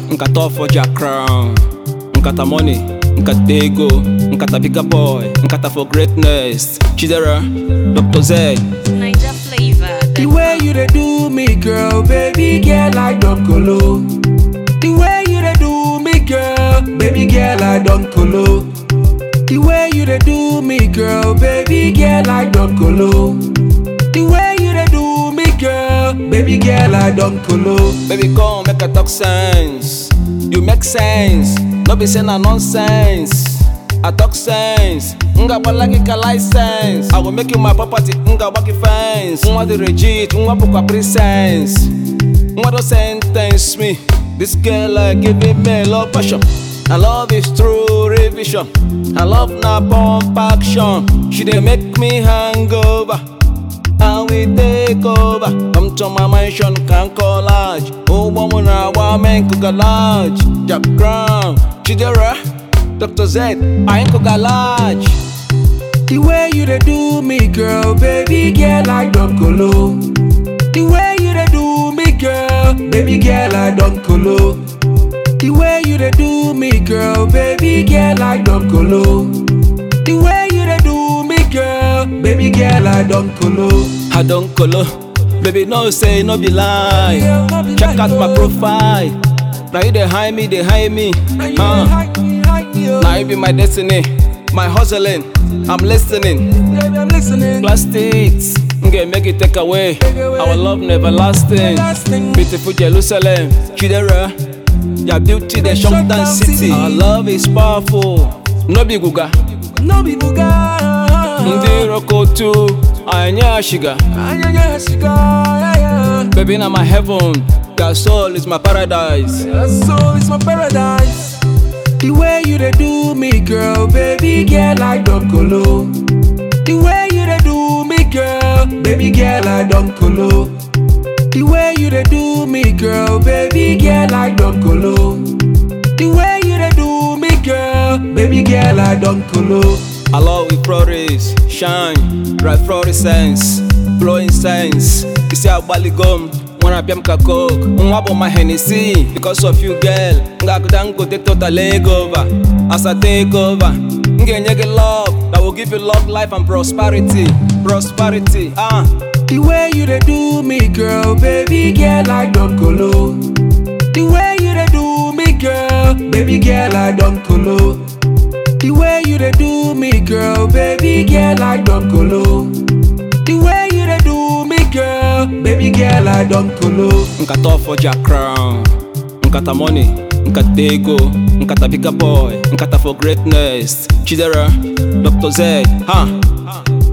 nkata ọfọja crown nkata money nkata ego nkata bigger boy nkata for greatness chidera dr z Niger flavor. The way you dey do me, girl, baby girl, I don't colo. The way you dey do me, girl, baby girl, I don't colo. The way you dey do me, girl, baby girl, I don't colo. The way you dey do me, girl, baby girl, I don't colo. baby come make i talk sense you make sense no be say na nonsense i talk sense nga gbala gị ka license i go make you my property nga gba gị fence nwa dị regit nwa bụkwa presence nwa do sentence me this girl like giving me love passion I love is true revision. I love na pump action. She dey make me hangover. and we take over. Come to my mansion, can collage. Oh, woman, I want men cook a large. Jack Crown, Chidera, Dr. Z, I ain't cook a large. The way you dey do me, girl, baby girl, I don't colo. The way you dey do me, girl, baby girl, I don't colo. The way you dey do me, girl, baby girl, I don't colo. The way you dey do me, girl, baby girl, I don't colo. I don't colo. Baby, no say, no be lie. Check out my profile. Now you dey hide me, they hide me. Uh, now you be my destiny. My hustling, I'm listening. Baby, I'm listening. Plastics, okay, make it take away. Our love never lasting. Beautiful Jerusalem, Chidera, your beauty, the shut down city. Our love is powerful. No be guga, No be buga. ndi roko too. Anya shiga, Anya nya shiga, yeah, yeah. baby na my heaven. Your soul is my paradise. Your soul is my paradise. The way you dey do me, girl, baby girl, I don't colo. The way you dey do me, girl, baby girl, I don't colo. The way you dey do me, girl, baby girl, I don't colo. The way you dey do me, girl, baby girl, I don't colo. I love with flores, shine, bright fluorescence, blowing sense. You see how Bali gum, wanna be ka coke, nwa bụ my Hennessy. Because of you, girl, nga kuda ngote total leg over. As I take over, m ga-enye gị love that will give you love, life and prosperity, prosperity. Ah, The way you dey do me, girl, baby girl, I don't colo. The way you dey do me, girl, baby girl, I don't colo. The way you dey do me, girl, baby girl, I don't colo. The way you dey do me, girl, baby girl, I don't colo. nkata ọfọja crown, nkata money, nkata ego, nkata bigger boy, nkata for greatness. Chidera, Dr. Z, ha.